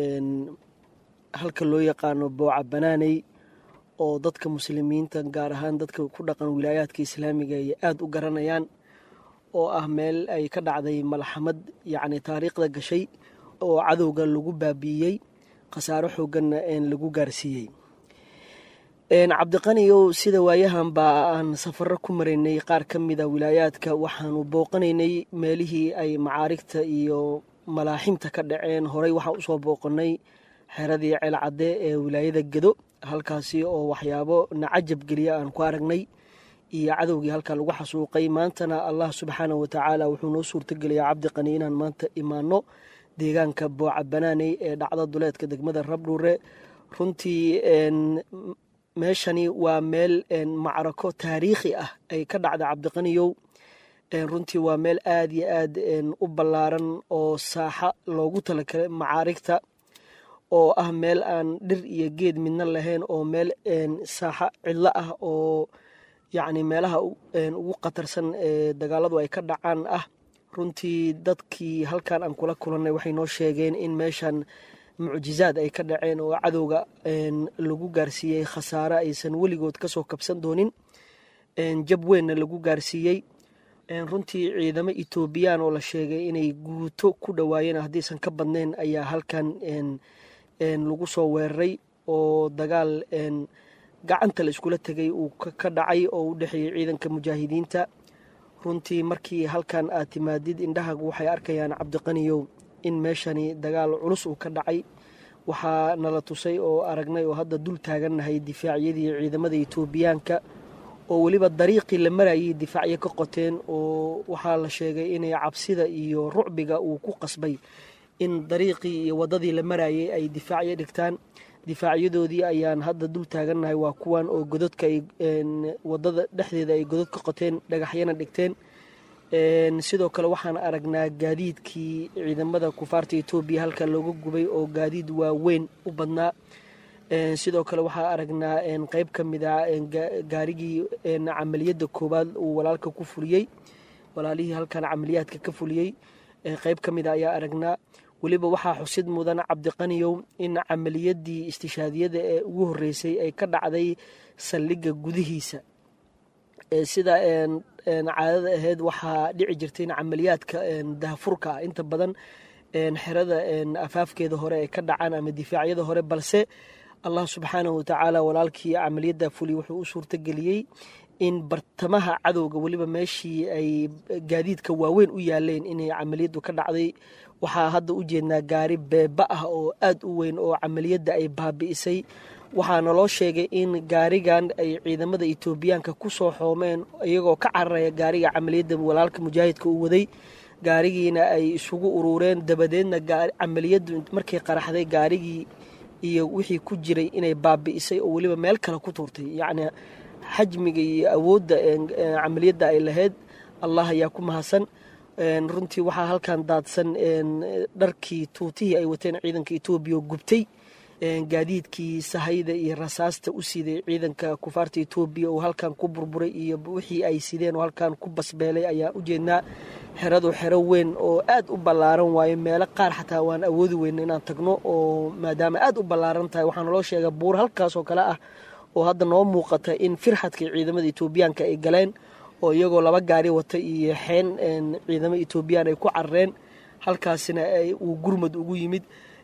halka loo yaqaano booca banaaney oo dadka muslimiinta gaar ahaan dadka ku dhaqan wilaayaadka islaamiga ay aada u garanayaan oo ah meel ay ka dhacday malxamad yacni taariikhda gashay oo cadowga lagu baabi'iyey khasaaro xooganna lagu gaarsiiyey cabdiqaniyow sida waayahan baa aan safaro ku maraynay qaar ka mida wilaayaadka waxaanu booqanaynay meelihii ay macaarigta iyo malaaximta ka dhaceen horey waxaan usoo booqanay xeradii ceelcadde ee wilaayada gedo halkaasi oo waxyaabo nacajab geliya aan ku aragnay iyo cadowgii halkaa lagu xasuuqay maantana allah subxaanah watacaala wuxuu noo suurtogeliyaa cabdiqani inaan maanta imaano deegaanka booca banaaney ee dhacda duleedka degmada rabdhuure runtii meeshani waa meel macrako taariikhi ah ay ka dhacda cabdiqaniyow runtii waa meel aada iyo aad u ballaaran oo saaxa loogu talagalay macaarigta oo ah meel aan dhir iyo geed midna lahayn oo meel saaxa cidlo ah oo yacni meelaha ugu khatarsan ee dagaaladu ay ka dhacaan ah runtii dadkii halkan aan kula kulannay waxay noo sheegeen in meeshan mucjizaad ay ka dhaceen oo cadowga lagu gaarsiiyey khasaare aysan weligood kasoo kabsan doonin jab weynna lagu gaarsiiyey runtii ciidamo etoobiyaan oo la sheegay inay guuto ku dhowaayeen haddiisan ka badnayn ayaa halkan lagu soo weeraray oo dagaal gacanta la iskula tegay uu ka dhacay oo u dhexeeyey ciidanka mujaahidiinta runtii markii halkan aad timaadid indhahagu waxay arkayaan cabdiqaniyow in meeshani dagaal culus uu ka dhacay waxaa nala tusay oo aragnay oo hadda dul taagannahay difaacyadii ciidamada etoobiyaanka oo weliba dariiqii la marayay difaacyo ka qoteen oo waxaa la sheegay inay cabsida iyo rucbiga uu ku qasbay in dariiqii iyo waddadii la marayay ay difaacyo dhigtaan difaacyadoodii ayaan hadda dul taagannahay waa kuwan oo gododka ay waddada dhexdeeda ay godod ka qoteen dhagaxyana dhigteen sidoo kale waxaan aragnaa gaadiidkii ciidamada kufaarta etoobiya halka looga gubay oo gaadiid waaweyn u badnaa sidoo kale waxaa aragnaa qeyb ka mid a gaarigii camaliyadda koowaad uu walaalka ku fuliyey walaalihii halkan camaliyaadka ka fuliyey qeyb ka mid a ayaa aragnaa weliba waxaa xusid mudan cabdiqaniyow in camaliyadii istishaadiyada ee ugu horeysay ay ka dhacday saldhigga gudihiisa sida caadada ahayd waxaa dhici jirtay in camaliyaadka dahafurka ah inta badan xerada afaafkeeda hore ay ka dhacaan ama difaacyada hore balse allah subxaanahu watacaala walaalkii camaliyadda fuli wuxuu u suurtageliyey in bartamaha cadowga weliba meeshii ay gaadiidka waaweyn u yaaleen inay camaliyaddu ka dhacday waxaa hadda u jeednaa gaari beeba ah oo aad u weyn oo camaliyadda ay baabi'isay waxaana loo sheegay in gaarigan ay ciidamada etoobiyaanka ku soo xoomeen iyagoo ka cararaya gaariga camaliyadda walaalka mujaahidka uu waday gaarigiina ay isugu uruureen dabadeedna camaliyaddu markay qaraxday gaarigii iyo wixii ku jiray inay baabi'isay oo weliba meel kale ku tuurtay yacni xajmiga iyo awoodda camaliyadda ay lahayd allah ayaa ku mahadsan runtii waxaa halkan daadsan dharkii tuutihii ay wateen ciidanka etoobiya oo gubtay gaadiidkii sahayda iyo rasaasta u siday ciidanka kufaarta etoobiya oo halkan ku burburay iyo wixii ay sideen oo halkan ku basbeelay ayaan u jeednaa xeradu xero weyn oo aad u ballaaran waayo meelo qaar xataa waan awoodi weyna inaan tagno oo maadaama aad u ballaaran tahay waxaa naloo sheega buur halkaas oo kale ah oo hadda noo muuqata in firxadka ciidamada etoobiyaanka ay galeen oo iyagoo laba gaari wata iyo xeen ciidamo etoobiyaan ay ku carareen halkaasina uu gurmad ugu yimid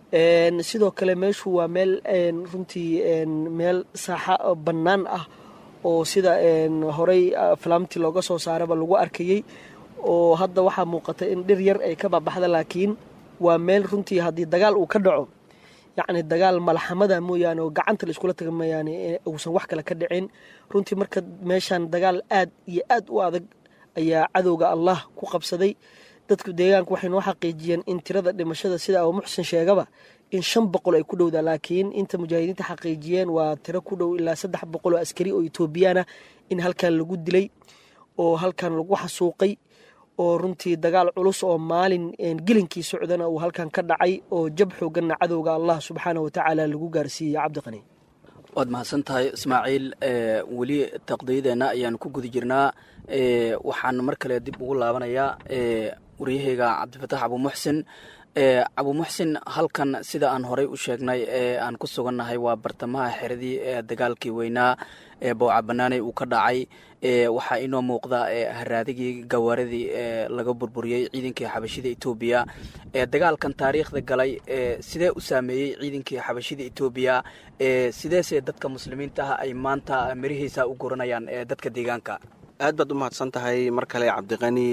sidoo kale meeshu waa meel runtii meel saaxa bannaan ah oo sida horey falaamti looga soo saaraba lagu arkayey oo hadda waxaa muuqata in dhir yar ay ka babaxda laakiin waa meel runtii haddii dagaal uu ka dhaco yacni dagaal malaxamada mooyaane oo gacanta la iskula taga mooyaane uusan wax kale ka dhicin runtii marka meeshan dagaal aad iyo aad u adag ayaa cadowga allah ku qabsaday dadka deegaanka waxay noo xaqiijiyeen in tirada dhimashada sida abu muxsin sheegaba in shan boqol ay ku dhowdaa laakiin inta mujaahidiinta xaqiijiyeen waa tiro ku dhow ilaa saddex boqol oo askari oo etoobiyaana in halkan lagu dilay oo halkan lagu xasuuqay oo runtii dagaal culus oo maalin gelinkii socdana uu halkan ka dhacay oo jab xooganna cadowga allah subxaana watacaala lagu gaarsiiyey cabdiqani waad mahadsan tahay ismaaciil weli taqdiyadeenna ayaan ku guda jirnaa waxaan mar kale dib ugu laabanayaa waryaheyga cabdifataax abuumuxsin abuumuxsin halkan sida aan horey u sheegnay ee aan ku sugannahay waa bartamaha xeradii ee dagaalkii weynaa ee bowca banaaney uu ka dhacay waxaa inoo muuqda haraadigii gawaaradii ee laga burburiyey ciidankii xabashida etoobiya dagaalkan taariikhda galay sidee u saameeyey ciidankii xabashida etoobiya sideese dadka muslimiinta ah ay maanta mirihiisa u guranayaan dadka deegaanka aad baad u mahadsan tahay mar kale cabdiqani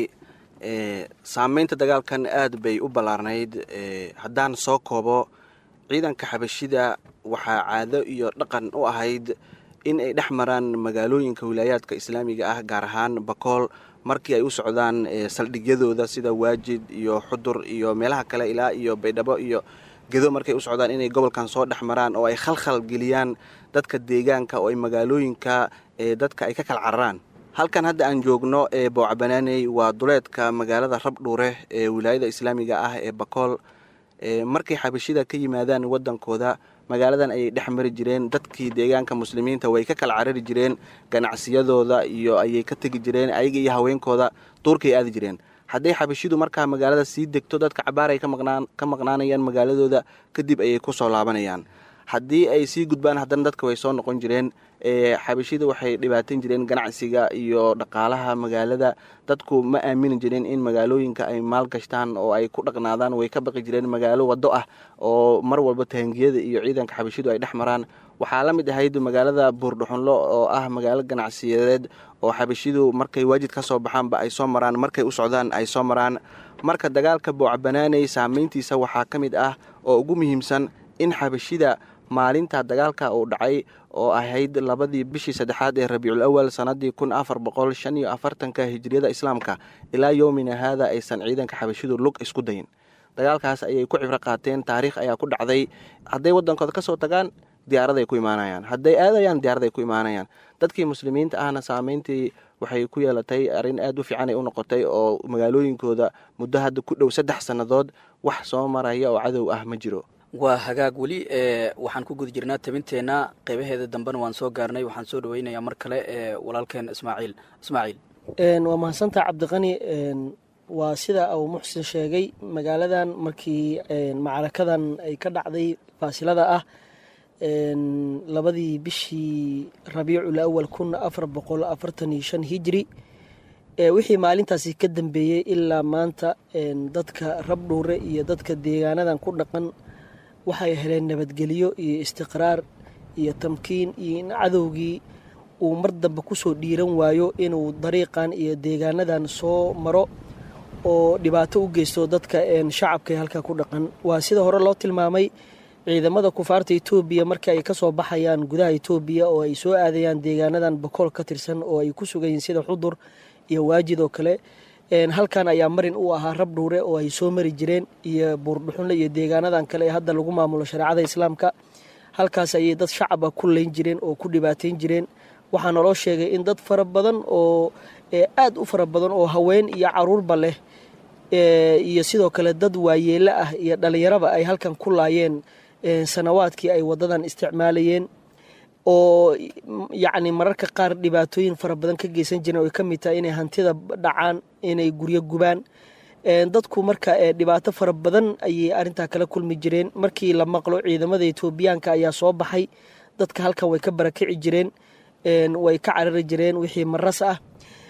saameynta dagaalkan aad bay u ballaarnayd haddaan soo koobo ciidanka xabashida waxaa caado iyo dhaqan u ahayd in ay dhex maraan magaalooyinka wilaayaadka islaamiga ah gaar ahaan bakool markii ay u socdaan saldhigyadooda sida waajid iyo xudur iyo meelaha kale ilaa iyo baydhabo iyo gedo markay u socdaan inay gobolkan soo dhex maraan oo ay khalkhal geliyaan dadka deegaanka oo ay magaalooyinka dadka ay ka kala cararaan halkan hadda aan joogno ee boocabanaaney waa duleedka magaalada rabdhuure ee wilaayada islaamiga ah ee bakool markay xabashida ka yimaadaan wadankooda magaaladan ayay dhex mari jireen dadkii deegaanka muslimiinta way ka kala carari jireen ganacsiyadooda iyo ayay ka tegi jireen ayaga iyo haweenkooda duurkay aadi jireen hadday xabashidu markaa magaalada sii degto dadka cabaar ay ka maqnaanayaan magaaladooda kadib ayay kusoo laabanayaan haddii ay sii gudbaan haddana dadka way soo noqon jireen xabashida waxay dhibaatan jireen ganacsiga iyo dhaqaalaha magaalada dadku ma aamini jireen in magaalooyinka ay maalgashtaan oo ay ku dhaqnaadaan way ka baqi jireen magaalo wado ah oo mar walba tahangiyada iyo ciidanka xabashidu ay dhex maraan waxaa la mid ahayd magaalada buurdhuxunlo oo ah magaalo ganacsiyadeed oo xabashidu markay waajid ka soo baxaanba ay soo maraan markay u socdaan ay soo maraan marka dagaalka boocbanaaney saameyntiisa waxaa ka mid ah oo ugu muhiimsan in xabashida maalinta dagaalka uu dhacay oo ahayd labadii bishii saddexaad ee rabiicul awal sanadii kun afar boqol shan iyo afartanka hijriyada islaamka ilaa yowmina haada aysan ciidanka xabashidu lug isku dayin dagaalkaas ayay ku cibro qaateen taariikh ayaa ku dhacday hadday wadankooda kasoo tagaan diyaaraday ku imaanayaan hadday aadayaan diyaaraday ku imaanayaan dadkii muslimiinta ahna saameyntii waxay ku yeelatay arrin aad u fiican ay u noqotay oo magaalooyinkooda muddo hadda ku dhow saddex sannadood wax soo maraya oo cadow ah ma jiro waa hagaag weli waxaan ku guda jirnaa tabinteenna qeybaheeda dambena waan soo gaarnay waxaan soo dhaweynayaa mar kale walaalkeen ismaaciil ismaaciil waa mahadsantaha cabdiqani waa sida abuu muxsin sheegay magaaladan markii macrakadan ay ka dhacday faasilada ah labadii bishii rabiicul awal kun afar boqol afartan iyo shan hijri wixii maalintaasi ka dambeeyey ilaa maanta dadka rabdhuure iyo dadka deegaanadan ku dhaqan waxay heleen nabadgelyo iyo istiqraar iyo tamkiin iyo in cadowgii uu mar dambe kusoo dhiiran waayo inuu dariiqan iyo deegaanadan soo maro oo dhibaato u geysto dadka shacabka ee halkaa ku dhaqan waa sida hore loo tilmaamay ciidamada kufaarta etoobiya markii ay kasoo baxayaan gudaha etoobiya oo ay soo aadayaan deegaanadan bakool ka tirsan oo ay ku sugan yihiin sida xudur iyo waajid oo kale halkan ayaa marin u ahaa rabdhuure oo ay soo mari jireen iyo buurdhuxunle iyo deegaanadan kale ee hadda lagu maamulo shareecada islaamka halkaas ayay dad shacaba ku leyn jireen oo ku dhibaateyn jireen waxaa naloo sheegay in dad fara badan oo aad u fara badan oo haween iyo caruurba leh iyo sidoo kale dad waayeelo ah iyo dhalinyaraba ay halkan ku laayeen sanawaadkii ay wadadan isticmaalayeen oo yacni mararka qaar dhibaatooyin fara badan ka geysan jireen oo ay ka mid tahay inay hantida dhacaan inay guryo gubaan dadku marka dhibaato fara badan ayay arintaa kala kulmi jireen markii la maqlo ciidamada etoobiyaanka ayaa soo baxay dadka halkan way ka barakici jireen way ka carari jireen wixii maras ah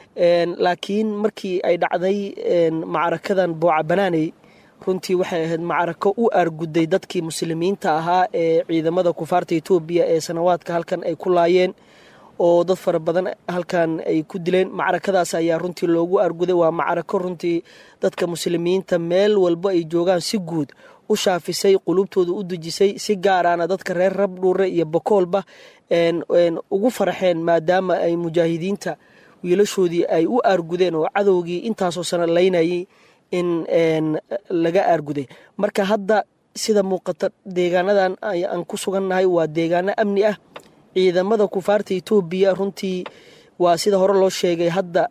laakiin markii ay dhacday macrakadan booca banaaney runtii waxay ahayd macrako u aarguday dadkii muslimiinta ahaa ee ciidamada kufaarta etoobiya ee sanawaadka halkan ay ku laayeen oo dad fara badan halkan ay ku dileen macrakadaas ayaa runtii loogu aarguday waa macrako runtii dadka muslimiinta meel walbo ay joogaan si guud u shaafisay qulubtooda u dejisay si gaaraana dadka reer rabdhuure iyo bokoolba ugu farxeen maadaama ay mujaahidiinta wiilashoodii ay u aargudeen oo cadowgii intaasoo sana laynayay in laga aarguday marka hadda sida muuqata deegaanadan aan ku sugannahay waa deegaano amni ah ciidamada kufaarta etoobiya runtii waa sida hore loo sheegay hadda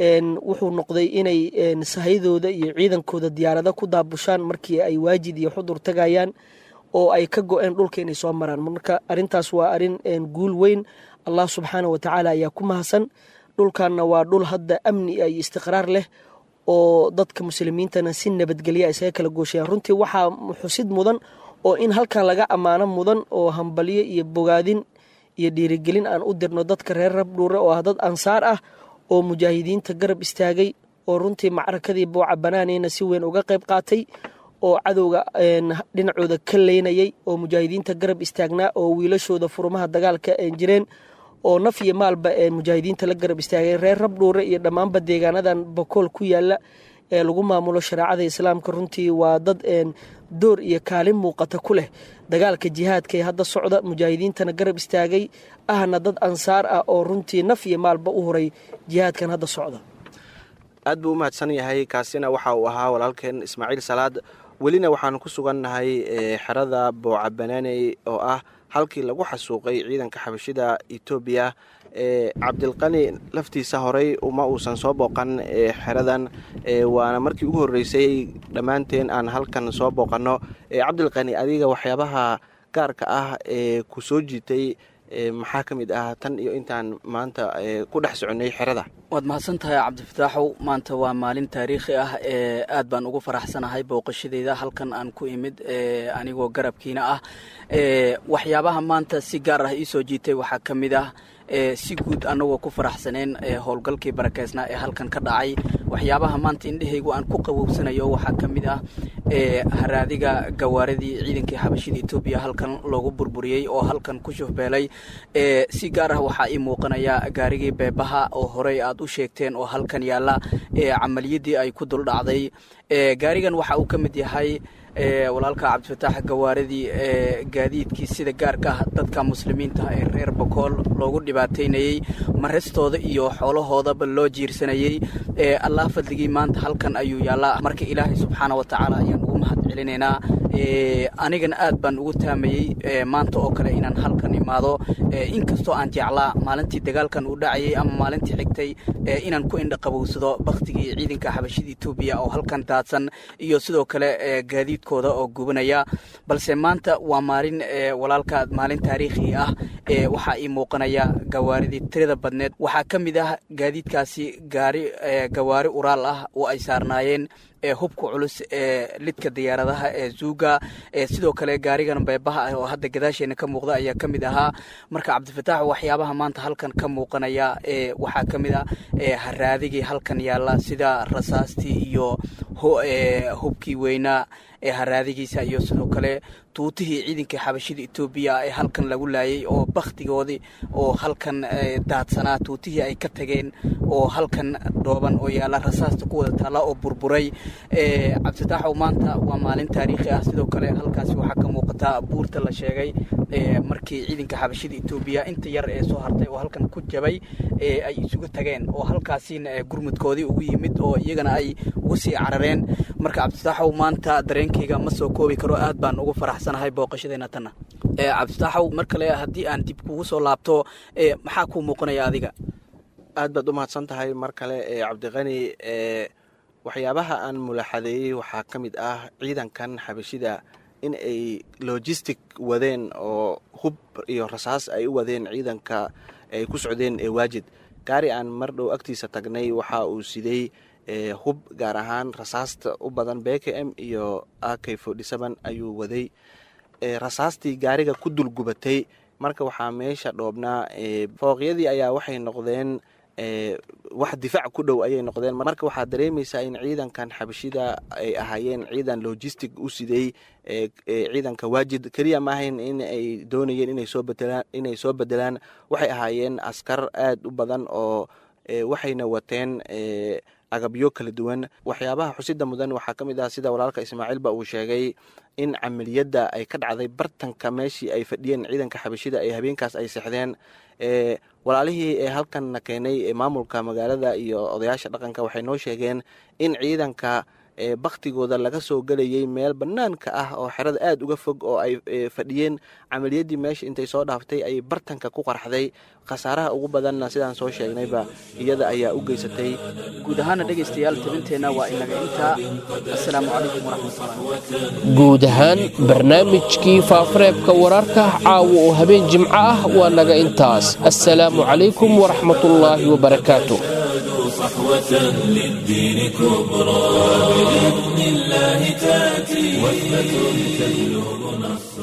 wuxuu noqday inay sahayadooda iyo ciidankooda diyaarado ku daabushaan markii ay waajid iyo xudur tagayaan oo ay ka go-een dhulka inay soo maraan marka arintaas waa arin guul weyn allah subxaana watacaala ayaa ku mahadsan dhulkanna waa dhul hadda amni iyo istiqraar leh oo dadka muslimiintana si nabadgelya isaga kala gooshayaan runtii waxaa xusid mudan oo in halkan laga ammaano mudan oo hambalyo iyo bogaadin iyo dhiirigelin aan u dirno dadka reer rabdhuure oo ah dad ansaar ah oo mujaahidiinta garab istaagay oo runtii macrakadii booca banaaneyna si weyn uga qayb qaatay oo cadowga dhinacooda ka leynayay oo mujaahidiinta garab istaagnaa oo wiilashooda furmaha dagaalka jireen oo naf iyo maalba mujaahidiinta la garab istaagay reer rabdhuure iyo dhammaanba deegaanadan bokool ku yaala ee lagu maamulo shareecada islaamka runtii waa dad door iyo kaalin muuqata ku leh dagaalka jihaadka ee hadda socda mujaahidiintana garab istaagay ahna dad ansaar ah oo runtii naf iyo maalba u huray jihaadkan hadda socda aad buu u mahadsan yahay kaasina waxa uu ahaa walaalkeen ismaaciil salaad welina waxaan ku sugannahay xerada booca banaaney oo ah halkii lagu xasuuqay ciidanka xabashida etoobiya e cabdilqani laftiisa horey uma uusan soo booqan xeradan waana markii ugu horreysay dhammaanteen aan halkan soo booqanno cabdilqani adiga waxyaabaha gaarka ah ee ku soo jiitay maxaa ka mid ah tan iyo intaan maanta ku dhex soconnay xerada waad mahadsan tahay cabdifataaxow maanta waa maalin taariikhi ah ee aad baan ugu faraxsanahay booqashadeyda halkan aan ku imid anigoo garabkiina ah waxyaabaha maanta si gaar ah iisoo jiitay waxaa ka mid ah si guud annagoo ku faraxsaneen howlgalkii barakeysnaa ee halkan ka dhacay waxyaabaha maanta indhehaygu aan ku qabowsanayo waxaa ka mid ah haraadiga gawaaradii ciidankii xabashida etoobiya halkan loogu burburiyey oo halkan ku shufbeelay si gaar ah waxaa ii muuqanaya gaarigii beebaha oo horey aad u sheegteen oo halkan yaalla camaliyadii ay ku dul dhacday gaarigan waxa uu ka mid yahay walaalka cabdifataax gawaaradii gaadiidkii sida gaarka ah dadka muslimiinta ee reer bokool loogu dhibaataynayey maristooda iyo xoolahoodaba loo jiirsanayey allah fadligii maanta halkan ayuu yaallaa marka ilaahay subxaana wa tacaala ayaan ugu mahad celinaynaa anigana aad baan ugu taamayey maanta oo kale inaan halkan imaado inkastoo aan jeclaa maalintii dagaalkan uu dhacayay ama maalintii xigtay inaan ku indhaqabowsado baktigii ciidanka xabashida etoobiya oo halkan daadsan iyo sidoo kale gaadiidkooda oo gubanaya balse maanta waa maalin walaalka maalin taariikhi ah waxaa ii muuqanaya gawaaridii tirada badneed waxaa ka mid ah gaadiidkaasi gaari gawaari uraal ah oo ay saarnaayeen hubka culus ee lidka diyaaradaha ee zuuga sidoo kale gaarigan beebaha ah oo hadda gadaasheena ka muuqda ayaa ka mid ahaa marka cabdifataax waxyaabaha maanta halkan ka muuqanaya waxaa ka mid ah haraadigii halkan yaalla sida rasaastii iyo hubkii weynaa ee haraadigiisa iyo sidoo kale tuutihii ciidankii xabashida etoobiya ee halkan lagu laayay oo baktigoodii oo halkan daadsanaa tuutihii ay ka tageen oo halkan dhooban oo yaalla rasaasta ku wada taalla oo burburay cabdifataaxow maanta waa maalin taariikhi ah sidoo kale halkaasi waxaa ka muuqataa buurta la sheegay markii ciidanka xabashida etoobiya inta yar ee soo hartay oo halkan ku jabay ay isugu tageen oo halkaasina gurmudkoodii ugu yimid oo iyagana ay ugu sii carareen marka cabdifataaxow maanta dareenkayga ma soo koobi karo aad baan ugu faraxsanahay booqashadeena tanna cabdifataaxow mar kale haddii aan dib kugu soo laabto maxaa kuu muuqanaya adiga aad baad u mahadsan tahay mar kale cabdiqani waxyaabaha aan mulaxadeeyey waxaa ka mid ah ciidankan xabashida in ay logistic wadeen oo hub iyo rasaas ay u wadeen ciidanka ay ku socdeen ee waajid gaari aan mar dhow agtiisa tagnay waxa uu siday hub gaar ahaan rasaasta u badan b k m iyo a k ayuu waday rasaastii gaariga ku dulgubatay marka waxaa meesha dhoobnaa fooqyadii ayaa waxay noqdeen wax difaac ku dhow ayay noqdeen marka waxaad dareemaysaa in ciidankan xabashida ay ahaayeen ciidan logistic u siday ciidanka waajid keliya maahayn in ay doonayeen inay soo bedelaan inay soo bedelaan waxay ahaayeen askar aad u badan oo waxayna wateen agabyo kala duwan waxyaabaha xusida mudan waxaa ka mid ah sida walaalka ismaaciilba uu sheegay in camaliyadda ay ka dhacday bartanka meeshii ay fadhiyeen ciidanka xabashida ee habeenkaas ay sexdeen walaalihii ee halkanna keenay maamulka magaalada iyo odayaasha dhaqanka waxay noo sheegeen in ciidanka baktigooda laga soo gelayay meel banaanka ah oo xerada aada uga fog oo ay fadhiyeen camaliyaddii meesha intay soo dhaaftay ay bartanka ku qarxday khasaaraha ugu badanna sidaan soo sheegnayba iyada ayaa u geysatay guud ahaana dhegaystayaal tabinteenna waa inaga intaa assalaamu calaykum waraxmatullahi guud ahaan barnaamijkii faafareebka wararka caawa oo habeen jimco ah waa naga intaas assalaamu calaykum waraxmatullaahi wabarakaatu صحوة للدين كبرى بإذن الله تأتي وثبة تجلب نصر